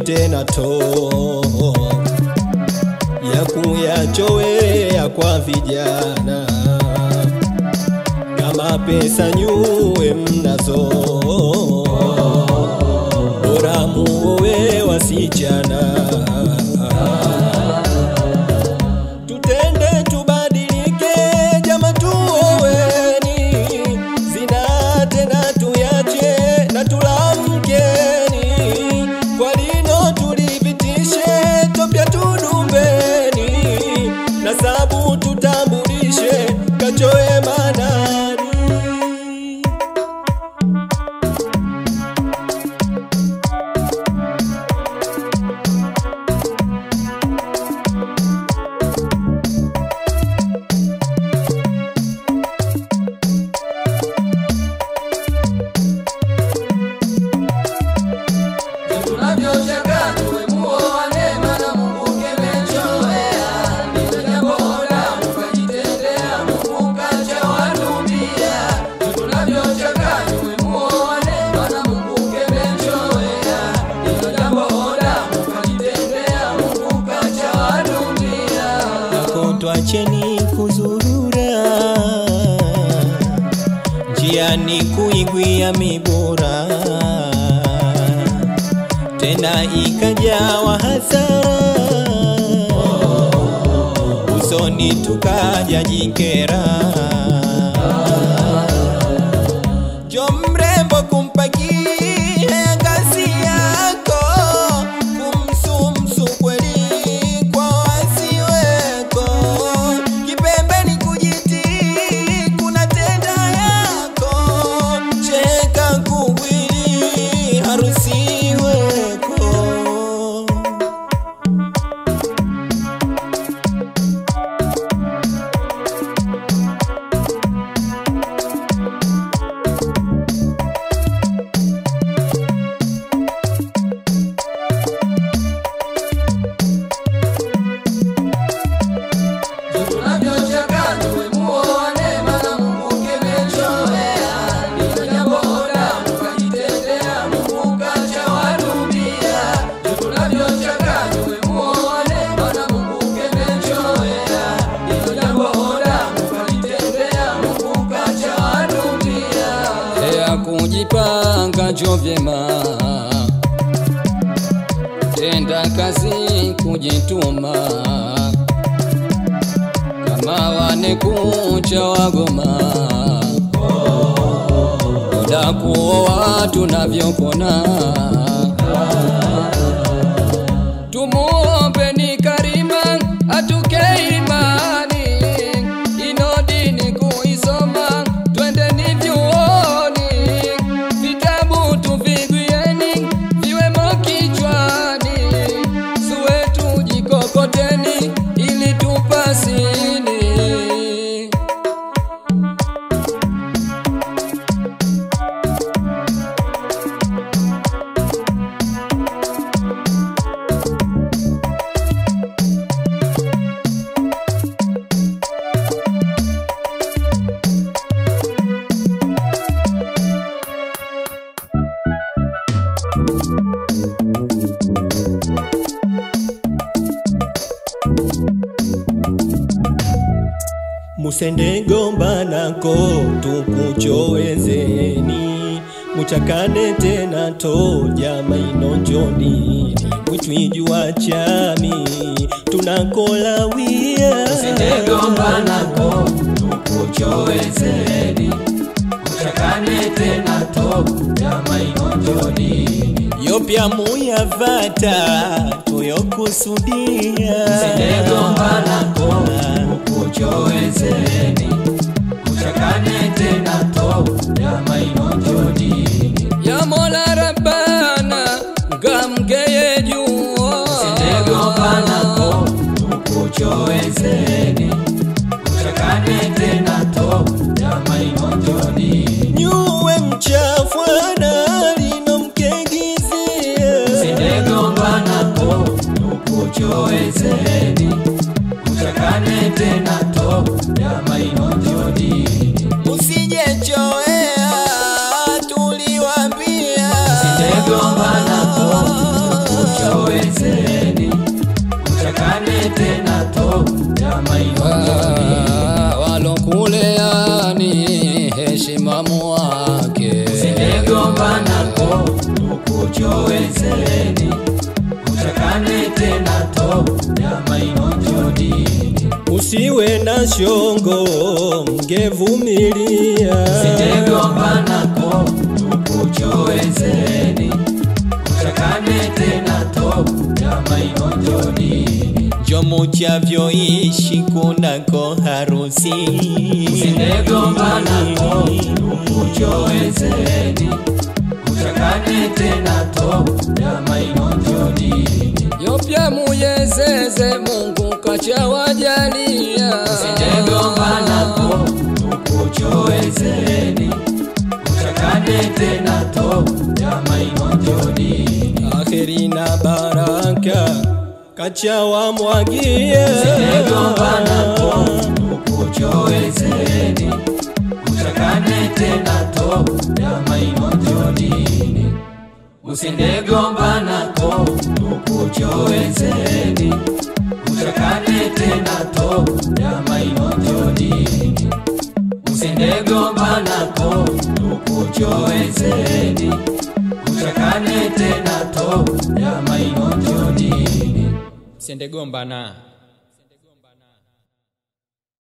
tena to ya kuyachowea kwa vijana kama pesa nyuwe mnazo bora muowe wasichana tutende tubadilike jama tuoweni zina tena tuyache na tulamkeni kwa lino tulipitishe topya tudumbeni na sabu tutambulishe kachoe manani tunavyochaka tuwe muoane maana Mungu kemechoea ndilo jambo la mkajitendea Mungu kachawalumbia tunavyochaka tuwe muoane maana Mungu kemechoea ndilo jambo la mkajitendea Mungu kachawalumbia Nako twacheni kuzurura njiani kuigwia mibura tena ikajawa hasara usoni tukaja jikera jo mrembo kumpakia kazi yako kumsumsu kweli kwa wasiweko kipembeni kujiti kuna tenda yako cheka kugwili harusi weko tunavyochaka tuwe muoane maana Mungu kemechoea ndilo jambo la mkajitendea Mungu kachawalumbia tunavyochaka tuwe muoane maana Mungu kemechoea ndilo jambo la mkajitendea Mungu kachawalumbia ya kujipanga jo vyema, tenda kazi kujituma, kama wane kucha wagoma, muda kuoa tunavyopona, tumuombe ni Karima atuke imani, ino dini kuisoma, twendeni vyuoni, vitabu tuvigwieni, viwemo kichwani, suwe tujikokoteni, ili tupasini. musende gombanako tukuchowezeni muchakane tena to jama inonjoni mwitwijua chami tunakolawia Sindegombanako tukuchowezeni uchakane tena to jama inonjoni yopya muyavata tuyokusudia Sindegombanako tukuchowezeni uchakane tena to jama inonjoni ya Mola Rabbana ngamgeye jua Sindegombanako tukuchowezeni uchakane tena to jama inonjoni nyuwe mchafwana linomkegizia Sindegombanako tukuchowezeni uchakane tena to jama inonjoni usijechoea tuliwambia Sindegombanako tukuchowezeni na shongo mngevumilia Sijegombanako tukuchoezeni Uchakane tena to Jama inonjoni Jomo chavyoishi kunako harusi Sijegombanako tukuchoezeni Uchakane tena to Jama inonjoni yopya muyezeze mungu kachawajalia Sijegombanako tukuchoezeni Uchakane tena to Jama inonjoni akheri na baraka kachawa mwagia Sijegombanako tukuchoezeni Uchakane tena to Jama inonjoni Usindegombanako tukuchoezeni Uchakane tena to Jama inonjoni Usindegombanako tukuchoezeni Uchakane tena to Jama inonjoni sendegombana